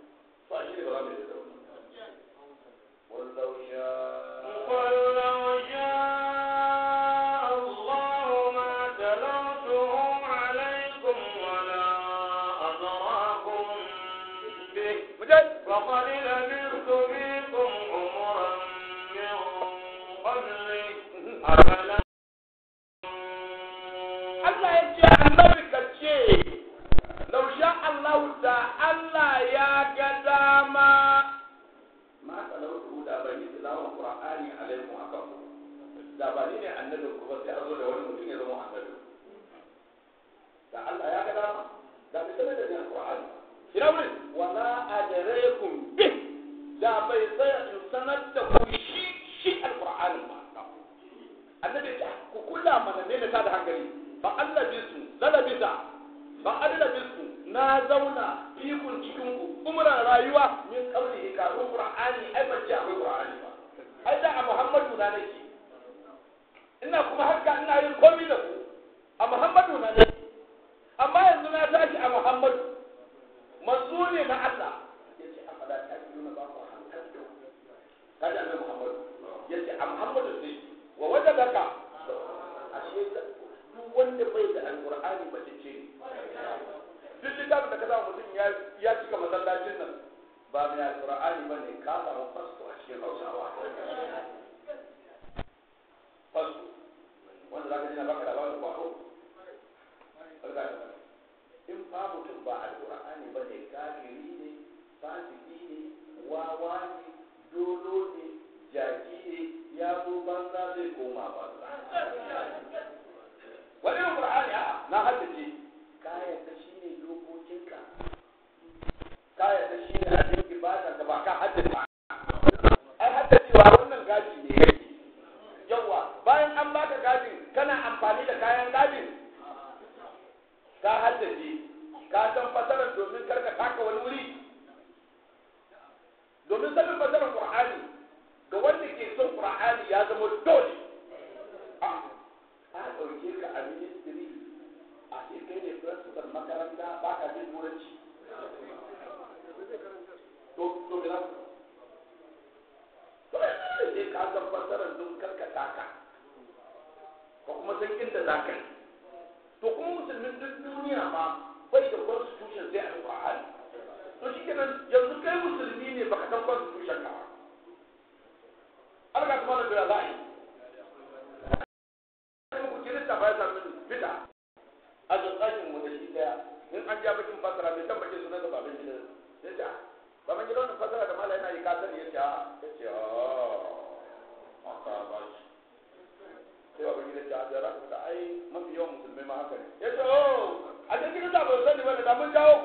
S2: to a shi ne ba za mu yi da wannan wallau sha
S1: قل لو شاء الله ما تلوته عليكم ولا أدراكم به
S2: mujahid
S1: فقد لبثت فيكم عمرا من قبله أفلا
S2: Allah ya ce annabi ka ce lausha Allah da Allah ya ga dama ma talautu da ban yi tilawar Qur'ani alaikum akan ku da ba ni ne annabin ku ba sai a zo da wani mutum ya zama annabi da Allah ya ga dama da bai sanar da ni Qur'ani ina wurin wala adrakum bi da bai tsaya in sanar da ku shi shi alqur'ani ba annabi ya ku kula mana ne ta da hankali ba Allah bisu lalabisa ba Allah bisu na zauna fikun cikin ku umran rayuwa min kauli ka qur'ani ai ban ce akwai qur'ani ba ai da a Muhammadu na nake ina kuma haka ina yin komai da ku a Muhammadu na nake amma yanzu na tashi a Muhammadu manzo ne na Allah yace afala ta nuna ba ku hankali kaji annabi Muhammadu yace a Muhammadu sai wa wajadaka ashe duk wanda bai da alqur'ani ba ce ce duk littafin da ka samu mutum ya ya cika masallacin nan ba mai alqur'ani ba ne ka samu fasto a cikin hausawa fasto wanda za ka ji na baka labarin kwaro in ba mutum ba alqur'ani ba ne kafiri ne fasiki ne wawa ne dolo ne jaki ne ya zo banza zai koma banza wani yin qur'ani a na haddace kayan ta shi ne dokokinka kayan ta shi ne abin ibada da ba ka haddace ai haddacewa wannan gaji ne yake yawa bayan an baka gajin kana amfani da kayan gajin ka haddace ka san fasarar domin karka taka wani wuri domin sanin fasarar qur'ani ga wanda ke son qur'ani ya zama dole a ɗauke ka a ministry a ce kai ne principal makaranta ba ka jin turanci to to gina to yanzu sai ka san fasarar don karka taka ka kuma san inda za ka yi to kuma musulmin duk duniya ma bai da constitution sai a qur'ani to shi kenan yanzu kai musulmi ne baka san constitution ka ba alga kuma da za a yi kuma ku kirista ba ya sami fita a tsakin mu da shi daya in an ja bakin fasara mai tabbace sunan da baban gida ya ce baban gida wannan fasara da mala yana yi kasar ya ce ya ce a ka ba shi sai baban gida ce a jara da ai mafi yawan musulmai ma haka ne ya ce oh a cikin kirista ba su sani ba da mun jawo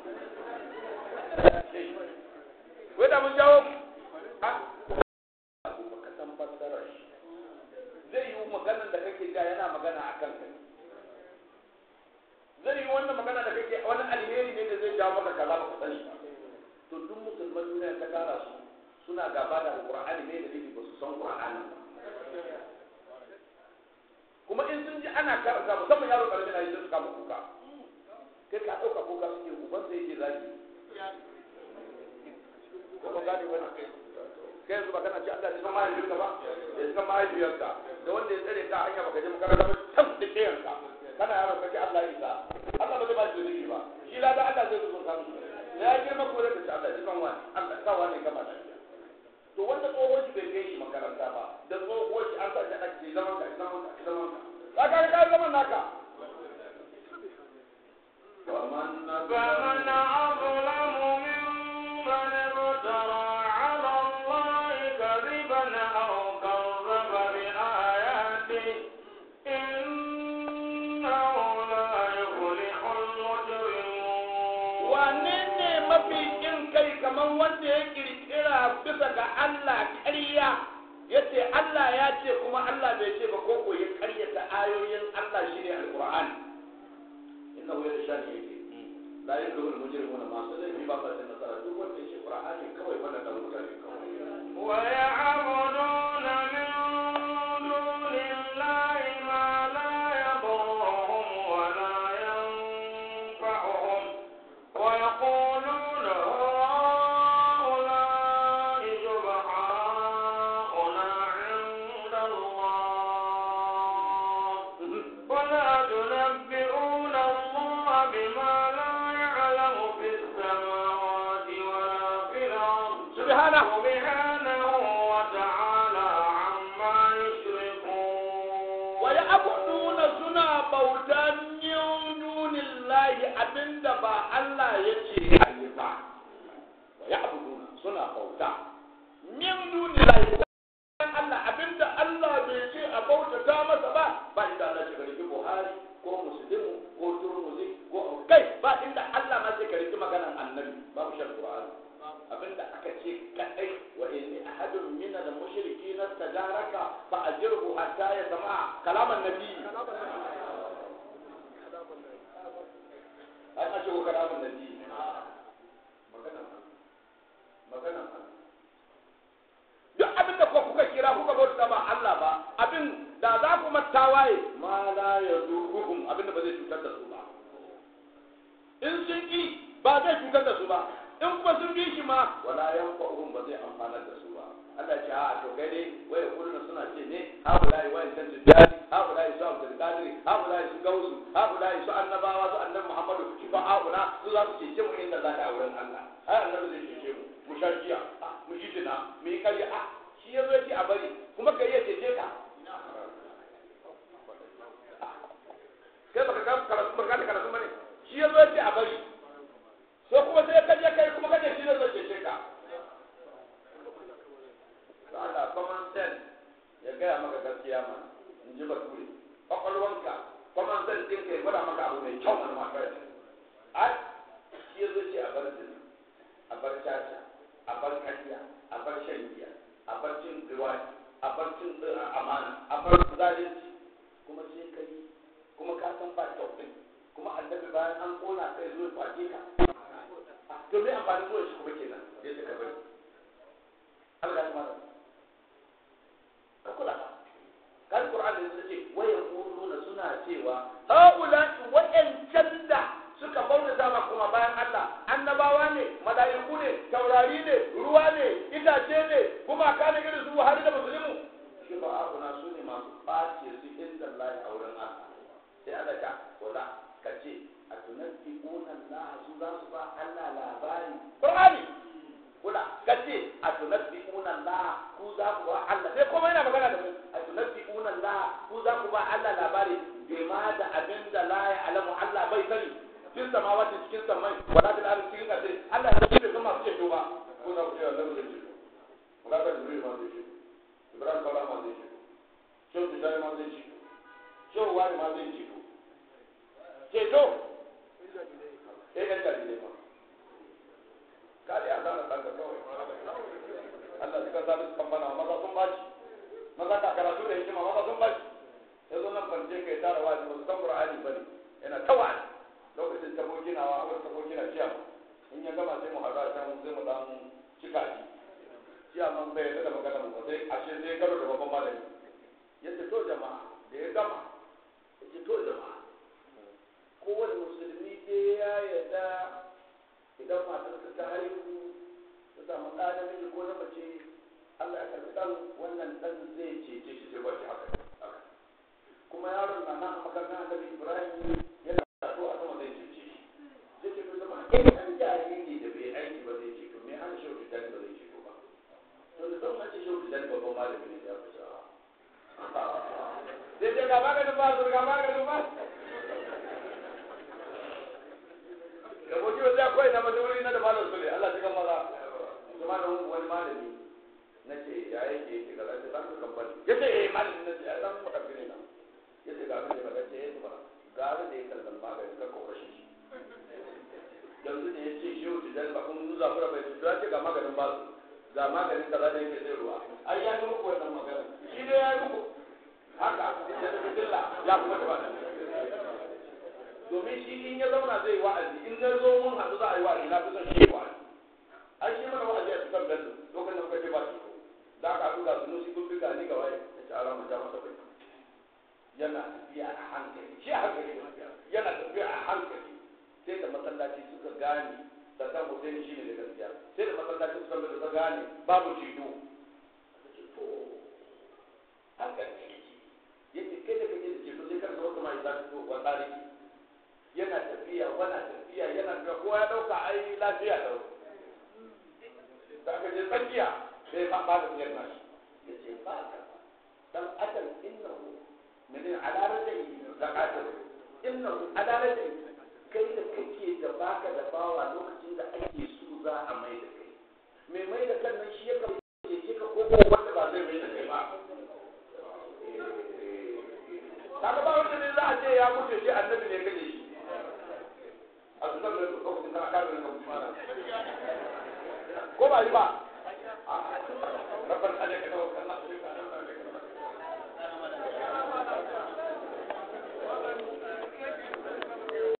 S2: ku wai da mun jawo ku baka san fassarar shi zai yi maganar da kake ga yana magana a kanka zai yi wannan magana da kake wani alheri ne da zai jawo maka kaza baka sani ba to duk musulman duniya ta kara su suna gaba da alqur'ani ne da dalili ba su san qur'ani ba kuma in sun ji ana karanta musamman yaro karami na yi sun kama kuka kai ka ɗauka kuka suke uban sai yake zagi ko ba gane wani kai yanzu ba kana ci Allah ya san mahaifiyarka ba ya san mahaifiyarka da wanda ya tsare ka hanya baka je makaranta ba can da ke yanka kana yaro kace Allah ya isa Allah ba zai ba shi zunubi ba shi la da Allah zai zo kan da ya girma ko da kace Allah ya san wani Allah sa wani gaba da to wanda tsohon shi bai kai shi makaranta ba da tsohon shi an sa shi ake zaman ka zaman ka zaman ka ka ka ka zaman naka فمن
S1: فمن أظلم ممن افترى على الله كذبا أو كذب بآياته إنه لا يفلح المجرمون
S2: wane ne mafi kin kai kamar wanda ya kirkira bisa ga Allah ƙarya ya ce Allah ya ce kuma Allah bai ce ba ko ko ya ƙaryata ayoyin Allah shi ne alƙur'ani inna hu yasha ne yake la yakul mujrimuna ma sai laifi ba sa da nasara duk wanda ya ce qur'ani kawai wannan da mutane kawai
S1: ويعبدون من دون الله ما لا يضرهم ولا ينفعهم ويقولون هؤلاء شفعاؤنا عند الله قل هؤلاء شفعاؤنا عند أنفسهم قل هاتوا برهانكم إن كنتم صادقين
S2: wane ne mafi kin kai abinda ba Allah ya ce a yi ba wa ya'buduna suna bauta min dunillahi dan Allah abinda Allah bai ce a bautata masa ba ba inda Allah ce karki Buhari ko Muslimu ko Turmuzi ko kai ba inda Allah ma ce karki maganan Annabi babu shan Qur'ani abinda aka ce kadai wa inni ahadun min al-mushrikeena tajaraka fa ajirhu hatta yasma kalaman nabi an ce ko kalaman nabi magana magana duk abin da kuka kuka kira kuka bauta ba Allah ba abin da za ku tawaye ma la yaduruhum abin da ba zai cutar da su ba in sun ki ba zai cutar da su ba in kuma sun bi shi ma wala yanfa'uhum ba zai amfanar da su ba Allah ya ce a to kai dai wai kullun suna ce ne ha wala yi wa'in tantu jari ha wala yi su Abdul Qadir ha wala yi su Gausu ha wala yi su annabawa su annabi Muhammadu shi ba auna su za su cece mu inda za ka wurin Allah ai annabi zai cece mu mu sha jiya mu ji jina mu yi karya a shi ya zo ya ce a bari kuma ka iya cece ka kai baka ga karatu baka ga karatu bane shi ya zo ya ce a bari so kuma sai ka je kai kuma ka ce shi ne zai cece ka Allah common sense ya gaya maka gaskiya ma in ji bature kwakwalwanka common sense ɗin ka ya gwada maka abu mai kyau mana maka ai shi ya zo ce a bar zina a bar caca a bar kariya a bar shan giya a bar cin riwaji a bar cin amana a bar zalunci kuma sai ka yi kuma ka san ba kyau ɗin kuma annabi bayan an kona kai zo ya kwace ka to me amfani zuwa shi kuma kenan sai suka bari Allah ya mara ka kula kan Qur'an da yake wa yaquluna suna cewa haula wa'ancan da suka bauta zama kuma bayan Allah annabawa ne malaiku ne taurari ne ruwa ne itace ne kuma ka ne irin su har da musulmi shi ba abuna su ne masu ɓace su inda Allah a wurin Allah sai Allah ta wala ka ce a tunabbi'una Allah su za su ba Allah labari Qur'ani kula ka ce a tunabbi'una Allah ku za ku ba Allah sai kuma yana magana da mu a tunabbi'una Allah ku za ku ba Allah labari bima da abin da la ya'lamu Allah bai sani cikin samawati cikin samai wala da arzi cikin kasai Allah ya ce kuma su ce ba ko za ku ce Allah zai ce wala da Jibril ma zai ce Ibrahim bala ma zai ce Shehu Tijjani ma zai ce Shehu Wani ma zai ce ceto sai yan dalilai ma kare a zana ɗanka kawai Allah suka zaɓi su kambana maza sun bashi maza ka karatu da hikima maza sun bashi ya zo nan kwance kai tara wani ba su san Qur'ani ba ne yana ta wani lokacin ta ginawa a wurin ta gina ciya in ya gama sai mu haɗu a can sai mu dan cika shi ciya man bai yarda da magana mu ba sai ashe sai karo da babban malami ya ce to jama'a da ya gama ya ce to jama'a kowane musulmi dai ya yarda idan matarsa ta haihu ta samu ɗa namiji ko na mace Allah ya karɓi ɗan wannan ɗan zai cece shi sai bashi haka kuma yaron na nan a makarantar annabi Ibrahim yana taso a sama zai cece shi zai ce to zama in an jariri da bai aiki ba zai ceto me an shauki dan ba zai ceto ba to da zan mace shauki dan babban malami ne ya fi sa'a zai ce ga maganin ba su ga maganin ba da mutum zai koyi na mazuri na da malam sule Allah cikin maza kuma da wani malami na ce ya yake yake ga zai zan kan bani ya ce eh malami na ce ya zan mu tafi ne na ya ce ga abin da ba ce eh ba ga abin da ya kallan magani ka ko kashe shi yanzu da ya ce shi wuce dan ba kun nuza fura bai ya ce ga maganin ba su ga maganin kaza da yake zai ruwa ai ya yi muku wannan magana shi dai ya yi muku haka ya tafi dilla ya kuma ta ba domin shi in ya zauna zai wa'azi in na zo mun haɗu za a yi wa'azi na fi son shi wa'azi an shi mana wa'azi a cikin bello lokacin da kuka ce ba shi ko da aka haɗu ga su nusi kun biga ni ga waye ya ce ala ja masa bai yana tafiya a hankali shi a hankali yana tafiya a hankali sai da masallaci suka gane sannan Hussein shi ne da gaskiya sai da masallaci suka gane suka gane babu jido hankali yake kai da kake da jido sai kan zama kuma ya zafi wa tsariki yana tafiya wana tafiya yana ga kowa ya dauka ai lafiya da da aka je tsakiya sai ba ba da siyar nashi ya ce ba ka dan adam innahu min ala rajai da qadir innahu ala rajai kai da kake da baka da bawa lokacin da ake so za a mai da kai mai mai da kan nan shi ya kamata ya ce ka ko wanda ba zai mai da kai ba kaga ba wanda ne za a ce ya mutu shi annabi ne kaje shi a su zama da lokacin kana kare da mutu ko ba yi ba